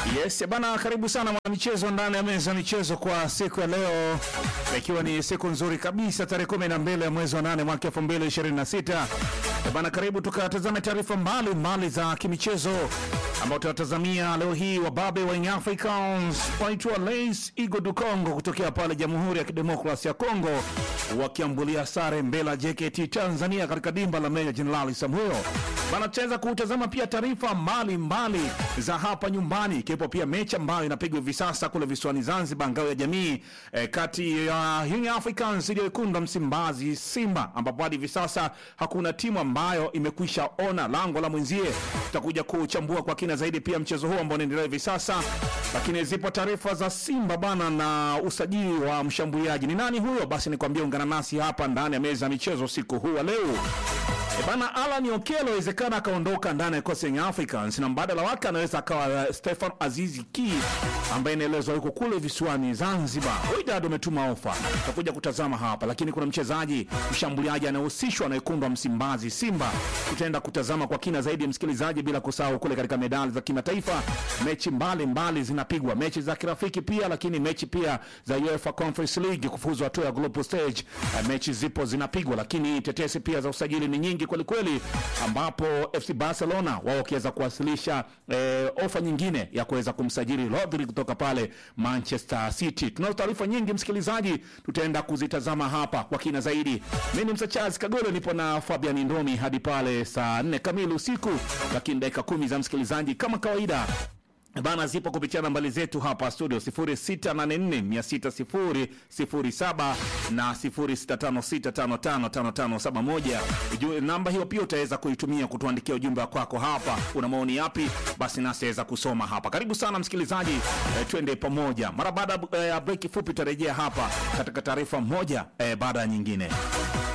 Yes, bana, karibu sana mwanamichezo ndani ya meza ya michezo kwa siku ya leo, ikiwa ni siku nzuri kabisa, tarehe kumi na mbili ya mwezi wa nane mwaka elfu mbili ishirini na sita. Bana, karibu tukatazame taarifa mbalimbali za kimichezo ambao tunatazamia leo hii. Wababe wa Young Africans waitwa Lais Igo du Congo kutokea pale Jamhuri ya Kidemokrasia ya Kongo wakiambulia sare mbele ya JKT Tanzania katika dimba la Meja Jenerali Samuel. Bana, tutaweza kutazama pia taarifa mbalimbali za hapa nyumbani, ikiwepo pia mechi ambayo inapigwa hivi sasa kule visiwani Zanzibar, ngao ya jamii eh, kati ya Young Africans dhidi ya wekundu wa Msimbazi Simba, ambapo hadi hivi sasa hakuna timu ambayo imekwisha ona lango la mwenzie. Tutakuja kuchambua kwa kina zaidi pia mchezo huu ambao unaendelea hivi sasa, lakini zipo taarifa za Simba bana na usajili wa mshambuliaji. Ni nani huyo? Basi nikwambia, ungana nasi hapa ndani ya meza ya michezo usiku huu wa leo. E bana, Alan Okello inawezekana akaondoka ndani ya kikosi Young Africans na mbadala wake anaweza akawa Stefan Azizi Ki ambaye inaelezwa yuko kule visiwani Zanzibar. Wydad umetuma ofa, tutakuja kutazama hapa, lakini kuna mchezaji mshambuliaji anayehusishwa na wekundu wa Msimbazi Simba, tutaenda kutazama kwa kina zaidi, msikilizaji, bila kusahau kule katika medali za kimataifa, mechi mbalimbali mbali zinapigwa, mechi za kirafiki pia, lakini mechi pia za UEFA Conference League kufuzu hatua ya global stage, eh, mechi zipo zinapigwa, lakini tetesi pia za usajili ni nyingi kweli kweli, ambapo FC Barcelona wao wakiweza kuwasilisha eh, ofa nyingine ya kuweza kumsajili Rodri kutoka pale Manchester City. Tunazo taarifa nyingi msikilizaji, tutaenda kuzitazama hapa kwa kina zaidi. Mimi ni Msachazi Kagolo, nipo na Fabian Ndomi hadi pale saa nne kamili usiku, lakini dakika kumi za msikilizaji kama kawaida bana zipo kupitia nambari zetu hapa studio 0684600007 na 0656555571. Ujue namba hiyo pia utaweza kuitumia kutuandikia ujumbe wa kwako hapa. Una maoni yapi? Basi nasi aweza kusoma hapa. Karibu sana msikilizaji, eh, twende pamoja. Mara baada ya break fupi tutarejea hapa katika taarifa moja eh, baada ya nyingine.